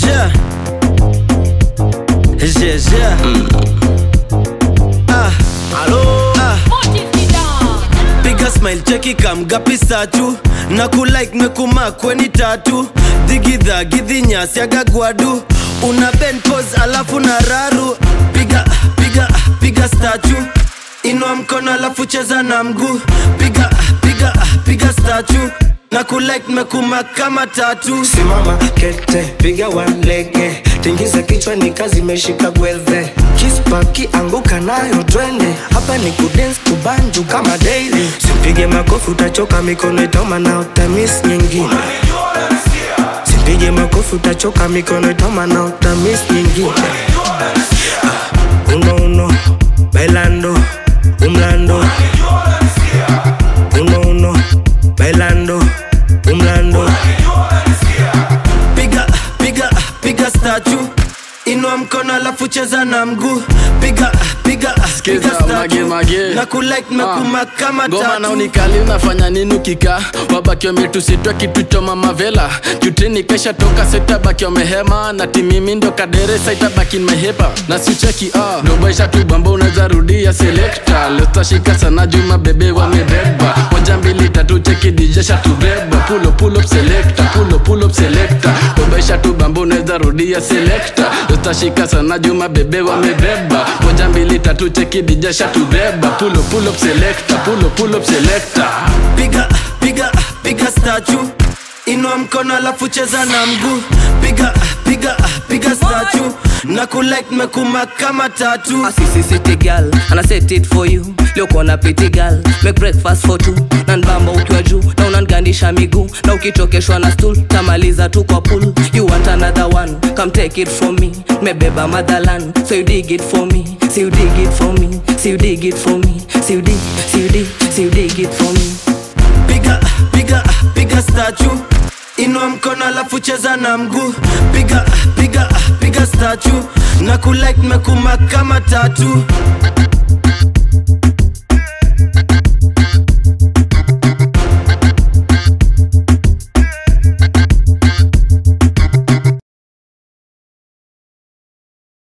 yeah. Yeah, yeah. Ah, ah. piga smile cheki kamgapi satu na kulike mekuma kweni tatu dhigidha gidhinyasi agagwadu una ben pose alafu na raru piga piga piga statu inua mkono alafu cheza na mguu piga piga piga statu na kulike mekuma kama tatu simama kete piga walege tingiza kichwa ni kazi imeshika gwelve kispaki anguka nayo twende hapa ni kudens kubanju kama daily simpige makofi utachoka mikono itauma na utamis nyingine simpige makofi utachoka mikono itauma na utamis nyingine Ah, uno uno bailando umlando uno uno bailando umlando piga piga piga statu inua mkono alafu cheza na mguu piga piga Skiza, piga statue. mage, mage. na kulike mekuma kama ngoma na tatu unikali unafanya nini ukika wabaki wametusitwa kitu cha mamavela jutini kesha toka setabaki wamehema na timimi ndo kaderesa itabaki nimehepa na sicheki ah. dobaisha tu bamba unaweza rudia selekta lestashika sana juma bebe wamebeba moja mbili tatu cheki dijesha tubeba pulo pull up selecta pulo pull up selecta dobaisha tu bamba unaweza rudia selekta lestashika sana juma bebe wamebeba moja mbili tatu cheki dijesha tubeba pulo pull up selecta pulo pull up selecta piga piga piga statu inua mkono alafu cheza na mguu piga piga piga statu na kulike mekuma kama tatu A sissy city girl and I set it for you leo kona pretty girl make breakfast for two na nbamba ukiwa juu na unangandisha miguu na ukichokeshwa na stool tamaliza tu kwa pool you want another one come take it from me mebeba motherland so you dig it for me so you dig it for me so you dig it for me so you dig so you dig so you dig it for me piga piga piga statu inua mkono alafu cheza na mguu piga piga piga statu na kulike mekuma kama tatu